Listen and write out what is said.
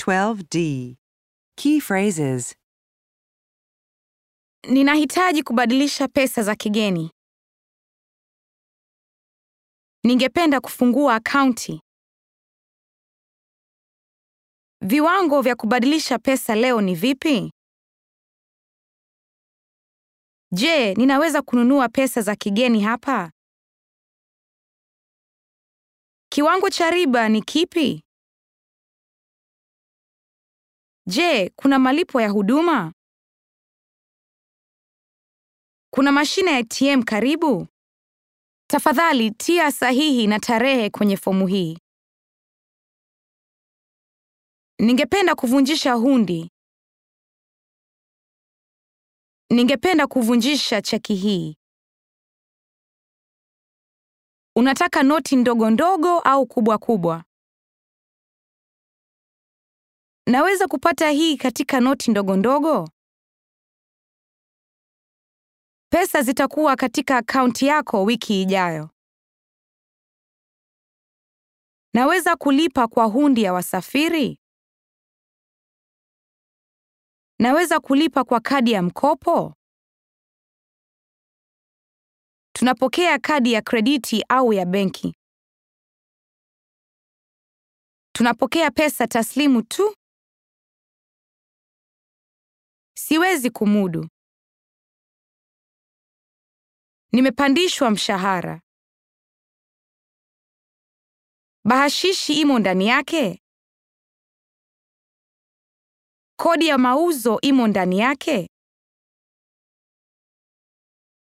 12D. Key phrases Ninahitaji kubadilisha pesa za kigeni. Ningependa kufungua akaunti. Viwango vya kubadilisha pesa leo ni vipi? Je, ninaweza kununua pesa za kigeni hapa? Kiwango cha riba ni kipi? Je, kuna malipo ya huduma? Kuna mashine ya ATM karibu? Tafadhali tia sahihi na tarehe kwenye fomu hii. Ningependa kuvunjisha hundi. Ningependa kuvunjisha cheki hii. Unataka noti ndogo ndogo au kubwa kubwa? Naweza kupata hii katika noti ndogo ndogo? Pesa zitakuwa katika akaunti yako wiki ijayo. Naweza kulipa kwa hundi ya wasafiri? Naweza kulipa kwa kadi ya mkopo? Tunapokea kadi ya krediti au ya benki. Tunapokea pesa taslimu tu. Siwezi kumudu. Nimepandishwa mshahara. Bahashishi imo ndani yake? Kodi ya mauzo imo ndani yake?